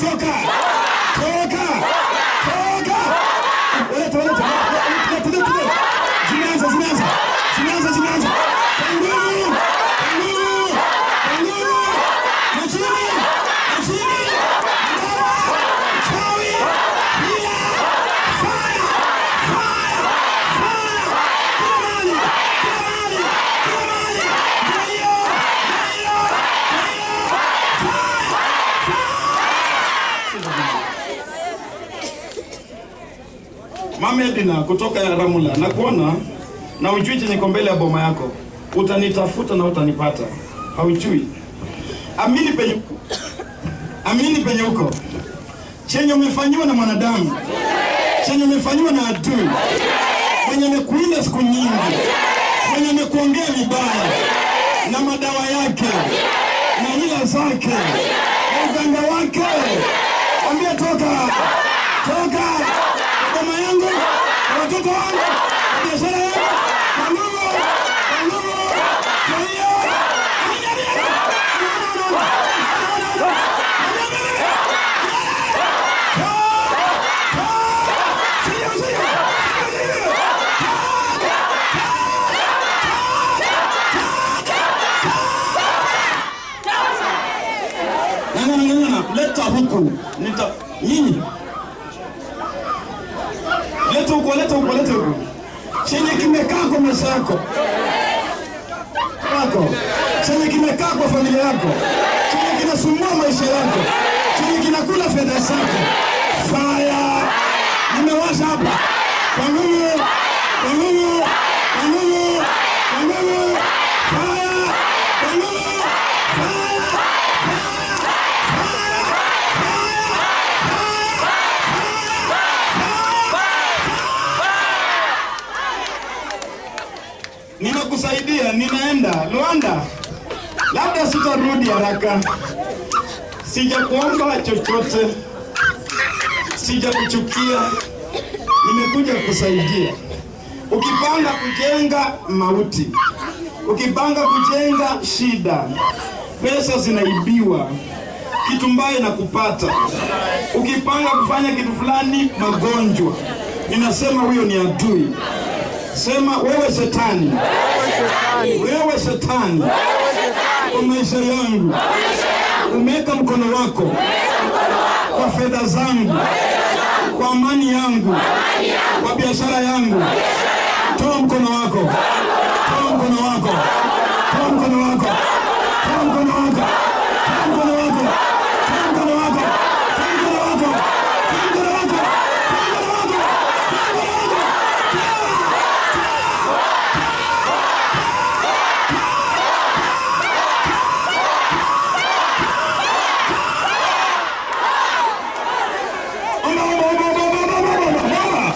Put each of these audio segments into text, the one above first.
toka toka toka Walete, walete. Walete, walete, walete. Zimeanza, zimeanza. Zimeanza, zimeanza. Kwa nguvu, kwa nguvu, kwa nguvu. Na chini, na chini. Dawa, chawi, hila, fire, fire, fire. Kila mahali, kila mahali, kila mahali. Ndio hiyo, ndio hiyo, ndio hiyo. Fire, Mama Edina kutoka ya Ramula, nakuona na ujui chenye ko mbele ya boma yako, utanitafuta na utanipata, haujui. Amini penye uko, amini penye uko, chenye umefanyiwa na mwanadamu, chenye umefanyiwa na adui, mwenye amekuinda siku nyingi, mwenye amekuongea vibaya na madawa yake na hila zake na uganga wake, ambia toka, toka kwa boma yangu, kwa watoto wangu, kwa biashara yangu, kwa nguvu, kwa nguvu. Kwa hiyo amini, amini, amini. No, no, no, no, no, no, no. Amini, amini, amini. Toka, toka. Sio, sio, sio, sio. Ng'ang'ana, ng'ang'ana, leta huku. Nita nyinyi. Leta huku, leta huku, leta huku. Chenye kimekaa kwa maisha yako. Wako. Chenye kimekaa kwa familia yako. Chenye kinasumbua maisha yako. Chenye kinakula fedha zako. Fire. Nimewasha hapa. Kwa nguvu, kwa nguvu, kwa nguvu, kwa nguvu. Fire. Kwa nguvu. Fire. Ninakusaidia, ninaenda Luanda, labda sitarudi haraka. Sijakuomba chochote, sijakuchukia, nimekuja kusaidia. Ukipanga kujenga mauti, ukipanga kujenga shida, pesa zinaibiwa, kitu mbaya inakupata. Ukipanga kufanya kitu fulani, magonjwa, ninasema huyo ni adui. Sema wewe shetani, wewe shetani, kwa maisha yangu umeweka mkono wako kwa fedha zangu, kwa amani yangu, kwa biashara yangu. Toa mkono wako, toa mkono wako, toa mkono wako, toa mkono wako, toa mkono wako, toa mkono wako, toa mkono wako, toa mkono wako, toa mkono wako, toa mkono wako. Omba, omba, omba, omba, omba, omba, omba, omba, omba.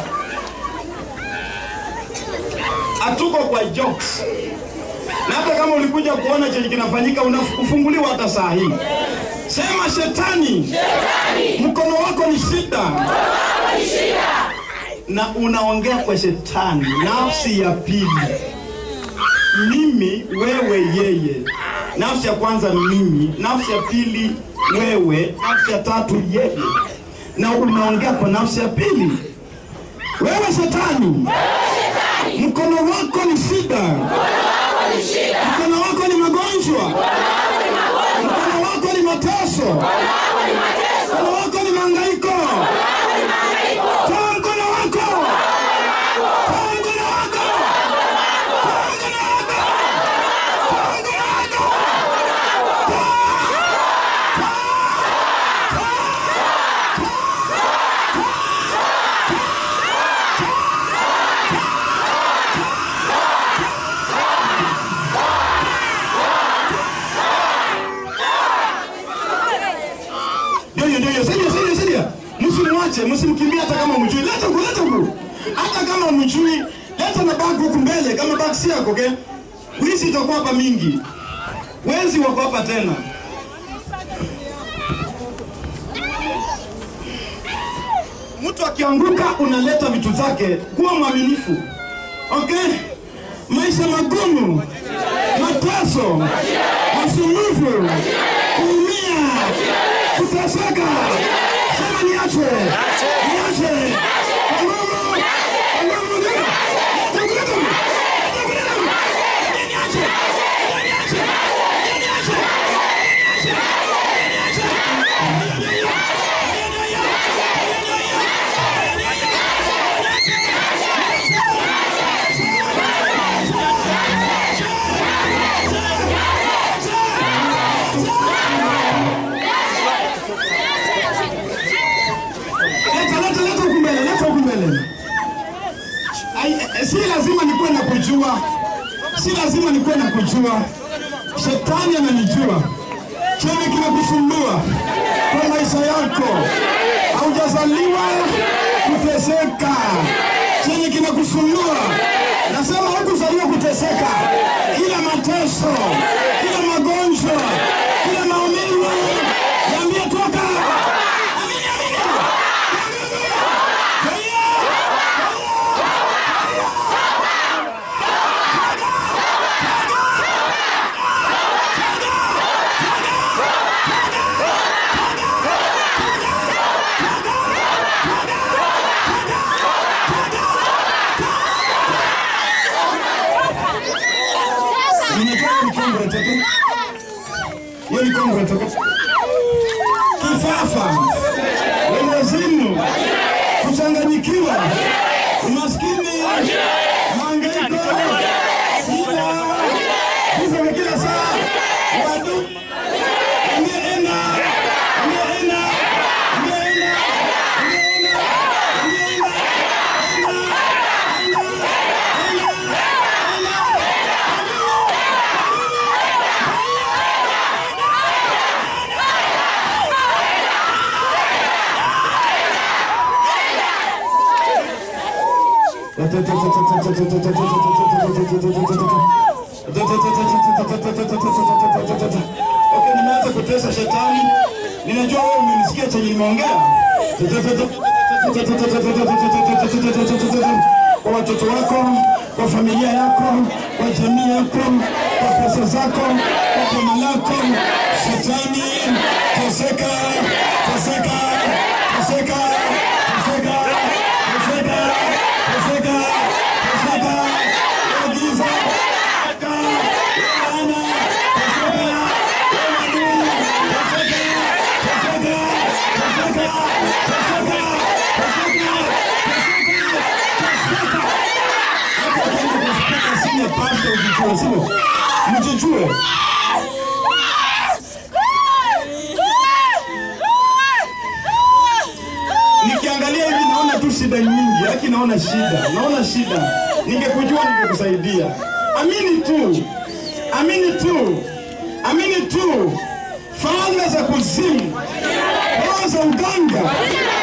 Hatuko kwa jokes. Na hata kama ulikuja kuona chenye kinafanyika unafunguliwa hata saa hii. Sema shetani, mkono wako ni shida, na unaongea kwa shetani, nafsi ya pili mimi, wewe, yeye. Nafsi ya kwanza mimi, nafsi ya pili wewe, nafsi ya tatu yeye, na unaongea kwa nafsi ya pili. Wewe shetani, mkono wako ni shida, mkono wako ni magonjwa, mkono wako ni mateso, mkono wako ni mahangaiko. Toa mkono wako, toa mkono wako, toa mkono wako, toa mkono wako. Ndio hiyo, ndio hiyo. Saidia, saidia, saidia. Msimwache, msimkimbie hata kama mjui. Leta huku, leta huku. Hata kama mjui, leta na bag huku mbele kama bag si yako, okay? Wizi itakuwa hapa mingi. Wezi wako hapa tena. Mtu akianguka unaleta vitu zake, kuwa mwaminifu. Okay? Maisha magumu, mateso, masumbufu, kuumia, kuteseka, kujua, si lazima nikuwe na kujua. Shetani ananijua chenye kinakusumbua kwa maisha yako. Haujazaliwa kuteseka, chenye kinakusumbua nasema hukuzaliwa kuteseka. Kila mateso, kila magonjwa, kila maumivu, niambie toka. Amini, amini. Nimetoka ni Congress, okay? Hiyo ni Congress, okay? Kifafa, wendazimu, kuchanganyikiwa, umaskini, mahangaiko, shida, vifo vya kila saa, wadu, ambia enda, ambia enda, ambia enda, ambia enda, ambia enda, enda, enda, enda, enda, Okay, nimeanza kutesa shetani. Ninajua wewe umenisikia chenye nimeongea. Kwa watoto wako, kwa familia yako, kwa jamii yako, kwa pesa zako, kwa boma lako. Shetani, teseka, teseka, teseka, teseka, teseka, teseka, teseka, agiza, teseka, laana, teseka, adui, teseka, teseka, teseka, teseka, teseka, teseka, hapo kama kuspika sina pasta ujijue, sio? Mjijue. Nikiangalia hivi naona tu shida nyingi, haki naona shida, naona shida. Ningekujua ningekusaidia. Amini tu, amini tu, amini tu. Falme za kuzimu, roho za uganga,